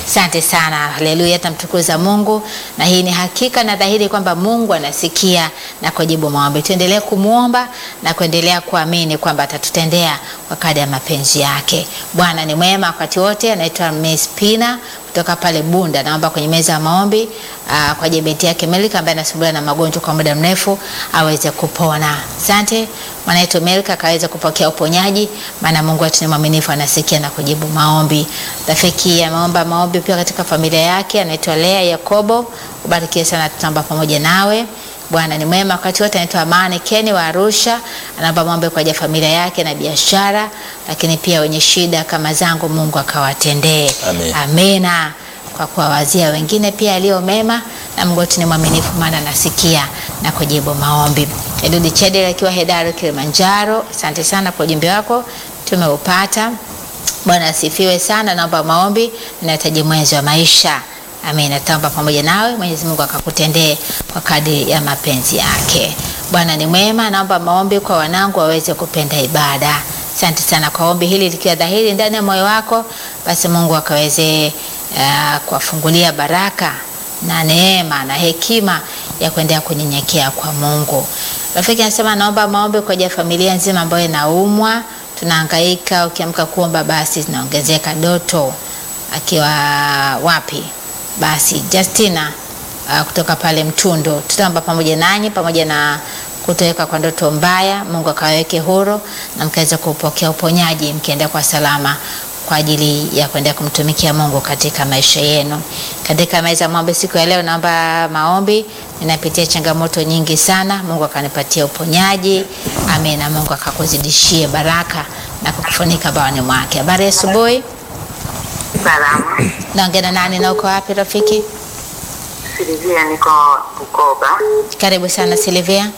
Asante sana, haleluya, tamtukuza Mungu, na hii ni hakika na dhahiri kwamba Mungu anasikia na kujibu maombi. Tuendelee kumwomba na kuendelea kuamini kwamba atatutendea kwa kadri ya mapenzi yake. Bwana ni mwema wakati wote. Anaitwa Miss Pina kutoka pale Bunda, naomba kwenye meza ya maombi aa, kwa ajili ya binti yake Melika ambaye anasumbuliwa na magonjwa kwa muda mrefu aweze kupona. Asante mwana yetu Melika akaweza kupokea uponyaji, maana Mungu wetu ni mwaminifu, anasikia na kujibu maombi. Rafiki ameomba maombi pia katika familia yake, anaitwa Lea Yakobo. Ubarikiwe sana, tutaomba pamoja nawe. Bwana ni mwema wakati wote. Anaitwa Amani Keni wa Arusha, anaomba maombi kwa ajili ya familia yake na biashara, lakini pia wenye shida kama zangu, Mungu akawatendee. Amen. Amena kwa kuwawazia wengine pia aliyo mema, na Mungu wetu ni mwaminifu, maana anasikia na kujibu maombi. Edudi Chedel akiwa Hedaru Kilimanjaro, asante sana kwa ujumbe wako, tumeupata. Bwana asifiwe sana. Naomba maombi, ninahitaji mwenzi wa maisha. Amen. Nataomba pamoja nawe, Mwenyezi Mungu akakutendee kwa kadri ya mapenzi yake. Bwana ni mwema. Naomba maombi kwa wanangu waweze kupenda ibada. Asante sana kwa ombi hili likiwa dhahiri ndani ya moyo wako, basi Mungu akaweze uh, kuwafungulia baraka na neema na hekima ya kuendelea kunyenyekea kwa Mungu. Rafiki anasema naomba maombi kwa ajili ya familia nzima ambayo inaumwa, tunahangaika, ukiamka kuomba basi zinaongezeka. Doto akiwa wapi? Basi Justina uh, kutoka pale Mtundo, tutaomba pamoja nanyi pamoja na kutoweka kwa ndoto mbaya, Mungu akaweke huru na mkaweza kupokea uponyaji mkienda kwa salama kwa ajili ya kuendelea kumtumikia Mungu katika maisha yenu. Katika meza ya maombi siku ya leo, naomba maombi. Ninapitia changamoto nyingi sana, Mungu akanipatia uponyaji. Amen, na Mungu akakuzidishie baraka na kukufunika bawani mwake. Habari ya asubuhi, Salama. naongea na nani na uko wapi rafiki? Silivia, niko Bukoba. Karibu sana Silvia.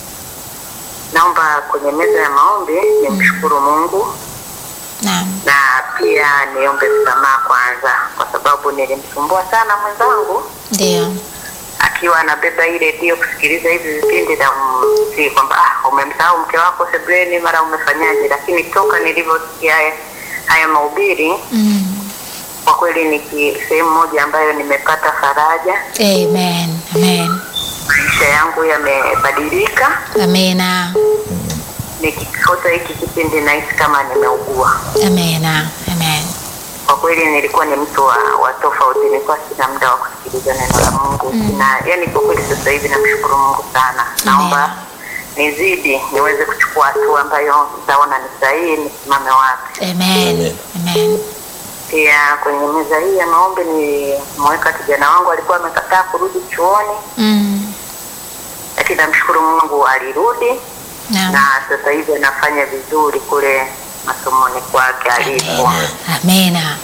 Naomba kwenye meza ya maombi nimshukuru Mungu Naam. na pia niombe msamaha kwanza, kwa sababu nilimsumbua sana mwenzangu Ndio. akiwa anabeba hii redio kusikiliza hivi vipindi na si kwamba ah, umemsahau mke wako sebreni, mara umefanyaje, lakini toka nilivyosikia haya, haya mahubiri Mm. kwa kweli ni ki- sehemu moja ambayo nimepata faraja, Amen. Amen. maisha yangu yamebadilika. Amena. nikikosa hiki kipindi nahisi kama nimeugua. Amena. Amen. Kwa kweli nilikuwa ni mtu wa, wa tofauti, nilikuwa sina muda wa kusikiliza neno la Mungu mm. na yani, kwa kweli sasa hivi namshukuru Mungu sana. Naomba nizidi niweze kuchukua hatua ambayo nitaona ni sahihi, nisimame wapi. Amen. Amen. Pia kwenye meza hii ya maombi nimeweka kijana wangu, alikuwa amekataa kurudi chuoni, Mm. lakini namshukuru Mungu alirudi Naam. na sasa hivi anafanya vizuri kule masomoni kwake alipo. Amena. Amena.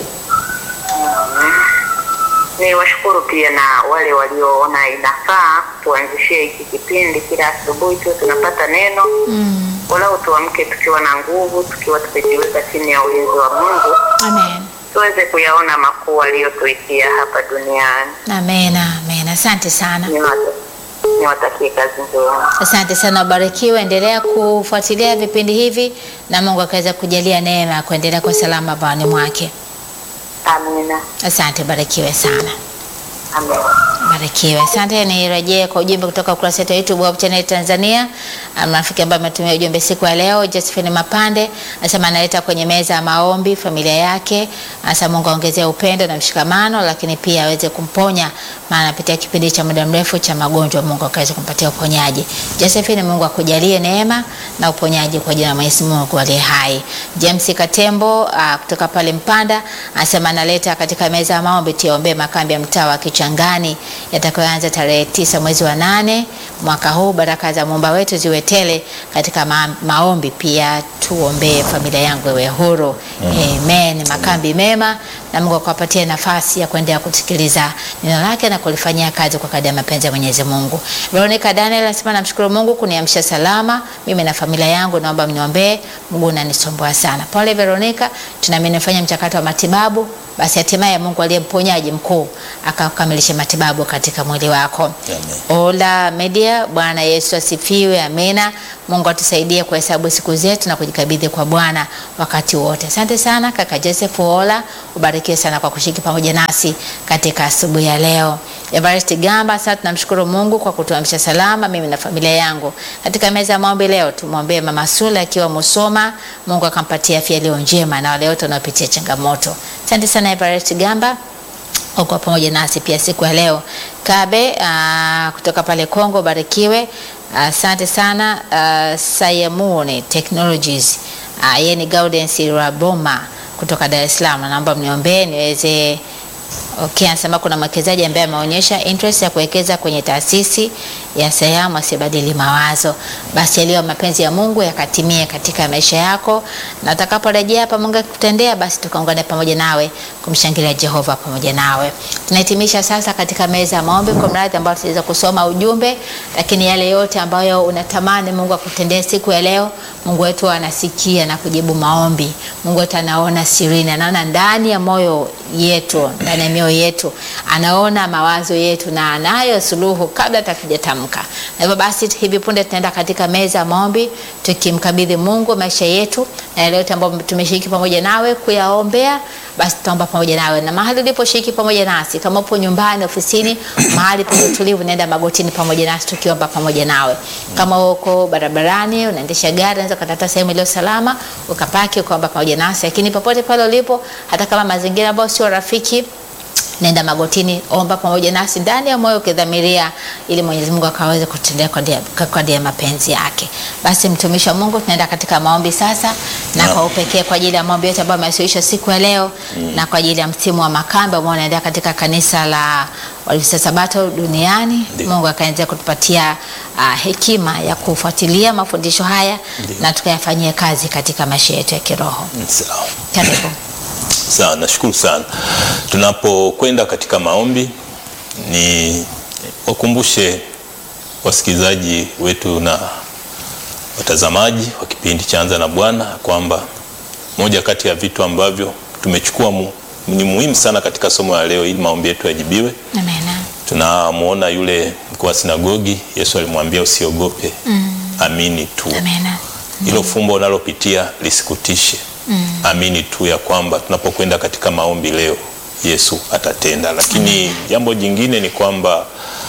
Ni washukuru pia na wale walioona inafaa tuanzishie hiki kipindi kila asubuhi tu tunapata neno Mm. walau tuamke tukiwa na nguvu, tukiwa tumejiweka chini ya ulinzi wa Mungu, Amen. tuweze kuyaona makuu aliyotuitia hapa duniani. Amena. Amena. Asante sana. Niwata- Niwatakie kazi njema. Asante sana, ubarikiwe. Endelea kufuatilia vipindi hivi na Mungu akaweza kujalia neema ya kuendelea kwa salama bawani mwake. Amina, Asante, barikiwe sana. amina. Barikiwe. Asante. Nirejee kwa ujumbe kutoka ukurasa wetu wa YouTube Hope Channel Tanzania. Um, Rafiki ambaye ametumia ujumbe siku ya leo, Josephine Mapande anasema analeta kwenye meza ya maombi familia yake, anasema Mungu aongezee upendo na mshikamano, lakini pia aweze kumponya, maana anapitia kipindi cha muda mrefu cha magonjwa. Mungu akaweze kumpatia uponyaji. Josephine, Mungu akujalie neema na uponyaji kwa jina la Mwenyezi Mungu aliye hai. James Katembo uh, kutoka pale Mpanda anasema analeta katika meza ya maombi tuombee makambi ya mtaa wa Kichangani yatakayoanza tarehe tisa mwezi wa nane mwaka huu. Baraka za muumba wetu ziwe tele katika ma maombi. Pia tuombee familia yangu iwe huru. Amen. Makambi mema na Mungu akawapatia nafasi ya kuendelea kusikiliza neno lake na kulifanyia kazi kwa kadri ya mapenzi ya Mwenyezi Mungu. Veronica Daniel anasema namshukuru Mungu kuniamsha salama mimi na familia yangu, naomba mniombee, mguu unanisumbua sana. Pole Veronica, tunaamini nifanye mchakato wa matibabu basi hatimaye Mungu aliye mponyaji mkuu akakamilisha matibabu katika mwili wako. Amen. Ola Media, Bwana Yesu asifiwe, amina. Mungu atusaidie kuhesabu siku zetu na kujikabidhi kwa Bwana wakati wote. Asante sana kaka Joseph Ola, ubarikiwe sana kwa kushiriki pamoja nasi katika asubuhi ya leo. Everest Gamba, sasa tunamshukuru Mungu kwa kutuamsha salama mimi na familia yangu. Katika meza ya maombi leo tumwombee Mama Sule akiwa Musoma, Mungu akampatia afya iliyo njema na wale wote wanaopitia changamoto. Asante sana Everest Gamba uko pamoja nasi pia siku ya leo. Kabe uh, kutoka pale Kongo, barikiwe. Asante uh, sana uh, Sayamuni Technologies uh, yeye ni Gaudence Raboma kutoka Dar es Salaam, naomba mniombee niweze Okay, anasema kuna mwekezaji ambaye ameonyesha interest ya kuwekeza kwenye taasisi ya Sayamu asibadili mawazo. Basi yaliyo mapenzi ya Mungu yakatimie katika maisha yako, na utakaporejea hapa Mungu akikutendea, basi tukaungane pamoja nawe kumshangilia Jehova pamoja nawe. Tunahitimisha sasa katika meza ya maombi kwa mradhi ambao tutaweza kusoma ujumbe, lakini yale yote ambayo unatamani Mungu akutendee siku ya leo, Mungu wetu anasikia na kujibu maombi. Mungu wetu anaona sirini, anaona ndani ya moyo yetu, ndani ya mioyo yetu, anaona mawazo yetu na anayo suluhu kabla hatujatamka. Na hivyo basi, hivi punde tunaenda katika meza ya maombi tukimkabidhi Mungu maisha yetu na yale yote ambayo tumeshiriki pamoja nawe kuyaombea, basi tutaomba pamoja nawe, na mahali uliposhiriki pamoja nasi, kama upo nyumbani, ofisini, mahali penye utulivu, nenda magotini pamoja nasi tukiomba pamoja nawe. Kama uko barabarani, unaendesha gari, unaweza kutafuta sehemu iliyo salama ukapaki ukaomba pamoja nasi, lakini popote pale ulipo, hata kama mazingira ambayo sio rafiki nenda magotini, omba pamoja nasi ndani ya moyo ukidhamiria, ili Mwenyezi Mungu akaweze kutendea kwa kadri ya mapenzi yake. Basi mtumishi wa Mungu, tunaenda katika maombi sasa, na Naam. kwa upekee kwa ajili ya maombi yote ambayo amewasilisha siku ya leo na kwa ajili ya msimu wa makambi ambao unaendelea katika kanisa la Waadventista Sabato duniani. Ndiyo. Mungu akaendelea kutupatia ah, hekima ya kufuatilia mafundisho haya Ndiyo. na tukayafanyie kazi katika maisha yetu ya kiroho. Sawa. Karibu. Sawa, nashukuru sana. Tunapokwenda katika maombi, ni wakumbushe wasikilizaji wetu na watazamaji wa kipindi cha Anza na Bwana kwamba moja kati ya vitu ambavyo tumechukua mu, ni muhimu sana katika somo la leo ili maombi yetu yajibiwe. Amena. Tunamwona yule mkuu wa sinagogi, Yesu alimwambia usiogope, amini tu. Amena. hilo fumbo unalopitia lisikutishe. Amini tu ya kwamba tunapokwenda katika maombi leo Yesu atatenda. Lakini jambo jingine ni kwamba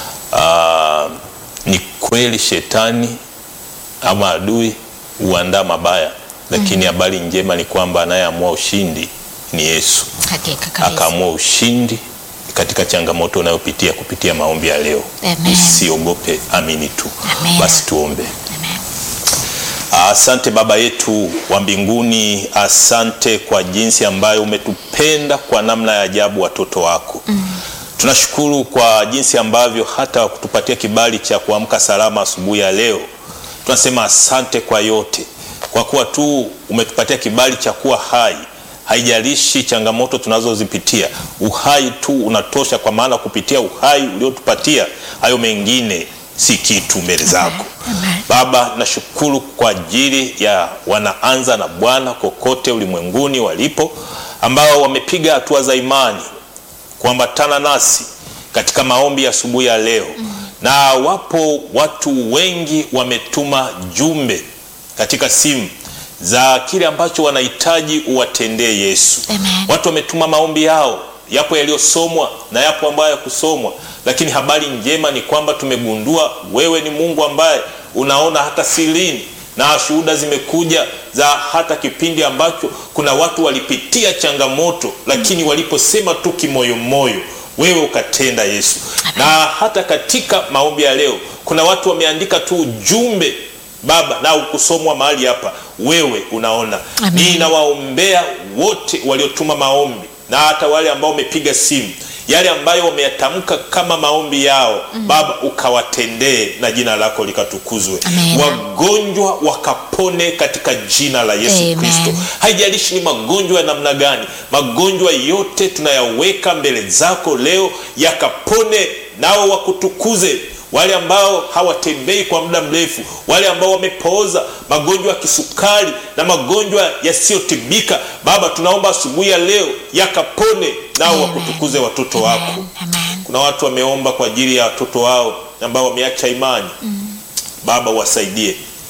ah, ni kweli shetani ama adui huandaa mabaya, lakini habari njema ni kwamba anayeamua ushindi ni Yesu. Hakika kabisa. Akaamua ushindi katika changamoto unayopitia kupitia maombi ya leo. Amen. Usiogope, amini tu. Amen. Basi tuombe. Amen. Asante Baba yetu wa mbinguni, asante kwa jinsi ambayo umetupenda kwa namna ya ajabu watoto wako. Tunashukuru kwa jinsi ambavyo hata kutupatia kibali cha kuamka salama asubuhi ya leo. Tunasema asante kwa yote, kwa kuwa tu umetupatia kibali cha kuwa hai. Haijalishi changamoto tunazozipitia, uhai tu unatosha, kwa maana kupitia uhai uliotupatia hayo mengine si kitu mbele zako. Amen. Baba, nashukuru kwa ajili ya wanaanza na Bwana kokote ulimwenguni walipo, ambao wamepiga hatua za imani kuambatana nasi katika maombi ya asubuhi ya leo na wapo watu wengi wametuma jumbe katika simu za kile ambacho wanahitaji uwatendee Yesu. Amen. Watu wametuma maombi yao, yapo yaliyosomwa na yapo ambayo yakusomwa, lakini habari njema ni kwamba tumegundua wewe ni Mungu ambaye unaona hata sirini, na shuhuda zimekuja za hata kipindi ambacho kuna watu walipitia changamoto, lakini waliposema tu kimoyomoyo, wewe ukatenda Yesu. Na hata katika maombi ya leo kuna watu wameandika tu ujumbe Baba na ukusomwa mahali hapa, wewe unaona. Amen. Ninawaombea wote waliotuma maombi na hata wale ambao wamepiga simu, yale ambayo wameyatamka kama maombi yao Baba ukawatendee na jina lako likatukuzwe. Amen. Wagonjwa wakapone katika jina la Yesu Amen. Kristo. Haijalishi ni magonjwa ya namna gani, magonjwa yote tunayaweka mbele zako leo, yakapone nao wakutukuze wale ambao hawatembei kwa muda mrefu, wale ambao wamepooza, magonjwa ya kisukari na magonjwa yasiyotibika, Baba, tunaomba asubuhi ya leo yakapone, nao Amen. wakutukuze watoto wako. Amen. Amen. Kuna watu wameomba kwa ajili ya watoto wao ambao wameacha imani. Baba, wasaidie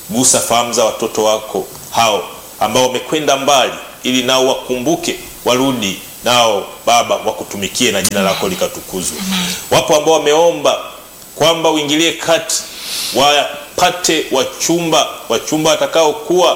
gusa fahamu za watoto wako hao ambao wamekwenda mbali, ili nao wakumbuke, warudi nao Baba wakutumikie na jina lako likatukuzwe. Wapo ambao wameomba kwamba uingilie kati, wapate wachumba, wachumba watakaokuwa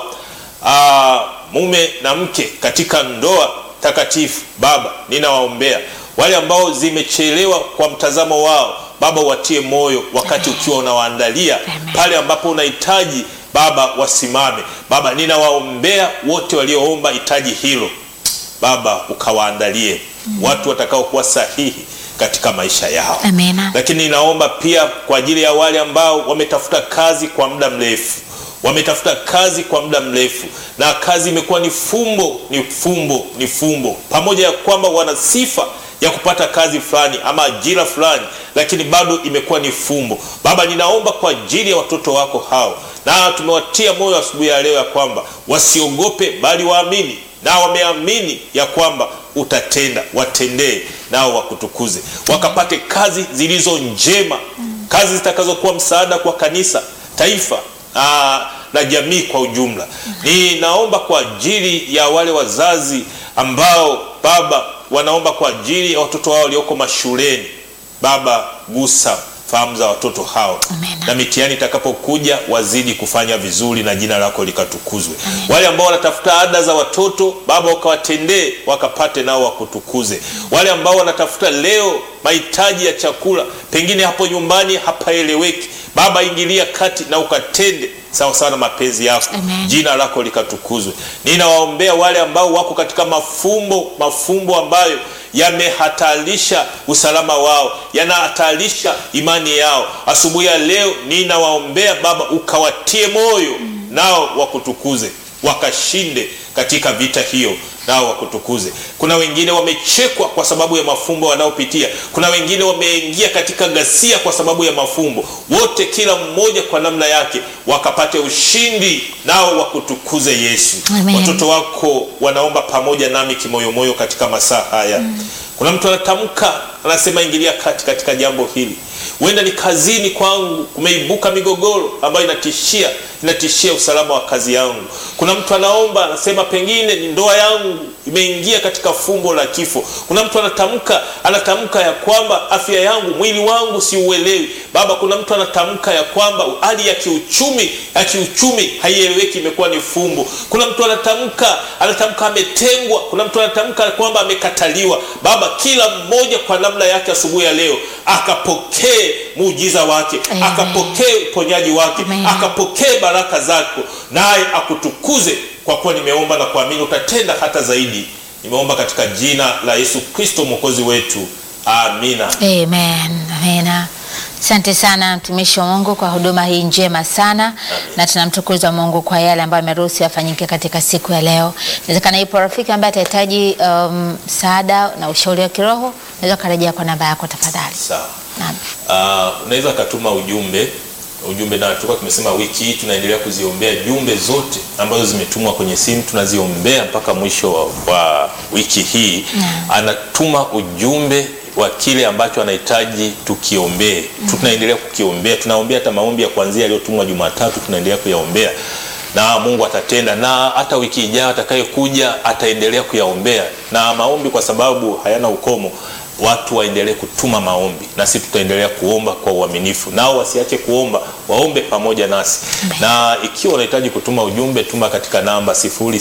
ah, mume na mke katika ndoa takatifu. Baba, ninawaombea wale ambao zimechelewa kwa mtazamo wao, Baba watie moyo wakati ukiwa unawaandalia Amen. pale ambapo unahitaji Baba wasimame. Baba, ninawaombea wote walioomba hitaji hilo Baba, ukawaandalie watu watakaokuwa sahihi katika maisha yao. Amina. Lakini ninaomba pia kwa ajili ya wale ambao wametafuta kazi kwa muda mrefu, wametafuta kazi kwa muda mrefu na kazi imekuwa ni fumbo, ni fumbo, ni fumbo, pamoja ya kwamba wana sifa ya kupata kazi fulani ama ajira fulani, lakini bado imekuwa ni fumbo. Baba, ninaomba kwa ajili ya watoto wako hao, na tumewatia moyo asubuhi ya leo ya kwamba wasiogope, bali waamini, na wameamini ya kwamba utatenda, watendee nao wakutukuze, wakapate kazi zilizo njema, kazi zitakazokuwa msaada kwa kanisa, taifa aa, na jamii kwa ujumla. Ninaomba kwa ajili ya wale wazazi ambao Baba wanaomba kwa ajili ya watoto wao walioko mashuleni. Baba, gusa fahamu za watoto hao Amen. na mitihani itakapokuja wazidi kufanya vizuri na jina lako likatukuzwe. Wale ambao wanatafuta ada za watoto Baba, wakawatendee wakapate nao wakutukuze. Wale ambao wanatafuta leo mahitaji ya chakula, pengine hapo nyumbani hapaeleweki, Baba ingilia kati na ukatende sawa sawa na mapenzi yako Amen. jina lako likatukuzwe. Ninawaombea wale ambao wako katika mafumbo mafumbo ambayo yamehatarisha usalama wao, yanahatarisha imani yao. Asubuhi ya leo ninawaombea Baba, ukawatie moyo nao wakutukuze, wakashinde katika vita hiyo nao wakutukuze. Kuna wengine wamechekwa kwa sababu ya mafumbo wanaopitia. Kuna wengine wameingia katika ghasia kwa sababu ya mafumbo. Wote kila mmoja kwa namna yake wakapate ushindi nao wakutukuze Yesu. Amen. Watoto wako wanaomba pamoja nami kimoyomoyo katika masaa haya. Kuna mtu anatamka anasema, ingilia kati katika jambo hili. Huenda ni kazini kwangu kumeibuka migogoro ambayo inatishia inatishia usalama wa kazi yangu. Kuna mtu anaomba anasema, pengine ni ndoa yangu imeingia katika fumbo la kifo. Kuna mtu anatamka anatamka ya kwamba afya yangu, mwili wangu siuelewi. Baba, kuna mtu anatamka ya kwamba hali ya kiuchumi ya kiuchumi haieleweki, imekuwa ni fumbo. Kuna mtu anatamka anatamka ametengwa. Kuna mtu anatamka kwamba amekataliwa. Baba, kila mmoja kwa namna yake asubuhi ya leo akapokee muujiza wake, Amen. akapokee uponyaji wake, Amen. akapokee baraka zako, naye akutukuze kwa kuwa nimeomba na kuamini utatenda hata zaidi. Nimeomba katika jina la Yesu Kristo mwokozi wetu, amina. Amen. Amina. Asante sana mtumishi wa Mungu kwa huduma hii njema sana, na tunamtukuza Mungu kwa yale ambayo ameruhusu yafanyike katika siku ya leo. Inawezekana ipo rafiki ambaye atahitaji um, msaada na ushauri wa kiroho, unaweza ukarejea kwa namba yako tafadhali. Sawa. Naam. Uh, unaweza ukatuma ujumbe ujumbe, na tulikuwa tumesema wiki hii tunaendelea kuziombea jumbe zote ambazo zimetumwa kwenye simu, tunaziombea mpaka mwisho wa, wa wiki hii. Anatuma ujumbe wa kile ambacho anahitaji tukiombee. Tunaendelea kukiombea, tunaombea hata maombi ya kuanzia yaliyotumwa Jumatatu, tunaendelea kuyaombea na Mungu atatenda, na hata wiki ijayo atakayekuja ataendelea kuyaombea, na maombi kwa sababu hayana ukomo watu waendelee kutuma maombi nasi tutaendelea kuomba kwa uaminifu, nao wasiache kuomba, waombe pamoja nasi. Na ikiwa unahitaji kutuma ujumbe, tuma katika namba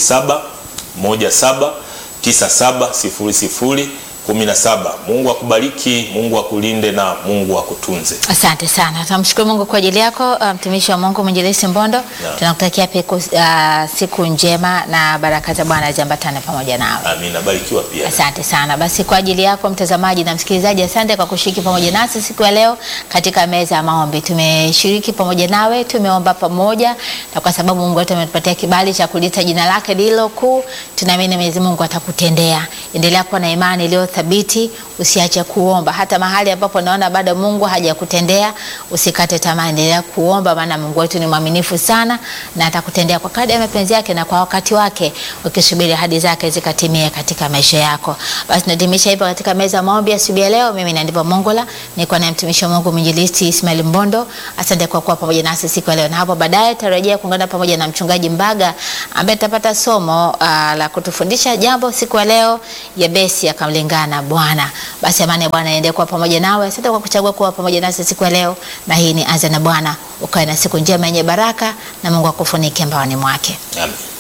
0717970017. Mungu akubariki, Mungu akulinde na Mungu akutunze. Asante sana, tunamshukuru Mungu kwa ajili yako uh, mtumishi wa Mungu mwinjilisti Mbondo. Tunakutakia peku, uh, siku njema na baraka za Bwana ziambatane pamoja nawe. Amina, barikiwa pia. Asante sana. Basi kwa ajili yako mtazamaji na msikilizaji, asante kwa kushiriki pamoja nasi siku ya leo katika meza ya maombi. Tumeshiriki pamoja nawe, tumeomba pamoja, na kwa sababu Mungu wetu ametupatia kibali cha kulita jina lake lililo kuu, tunaamini Mwenyezi Mungu atakutendea. Endelea kuwa na imani iliyo thabiti, usiache kuomba hata mahali ambapo naona bado Mungu hajakutendea, usikate tamaa, endelea kuomba, maana Mungu wetu ni mwaminifu sana na atakutendea kwa kadri ya mapenzi yake na kwa wakati wake, ukisubiri ahadi zake zikatimie katika maisha yako. Basi natimisha hivyo katika meza ya maombi asubuhi ya leo. Mimi na Ndivyo Mongola niko na mtumishi wa Mungu mwinjilisti Ismail Mbondo. Asante kwa kuwa pamoja nasi siku ya leo, na hapo baadaye tarejea kuungana pamoja na mchungaji Mbaga ambaye tutapata somo uh, la kutufundisha jambo siku ya leo, Yabesi akamlingana na Bwana. Basi amani ya Bwana iendelee kuwa pamoja nawe. Asante kwa kuchagua kuwa pamoja nasi siku ya leo, na hii ni Anza na Bwana. Ukawe na siku njema yenye baraka na Mungu akufunike mbaoni mwake. Amen.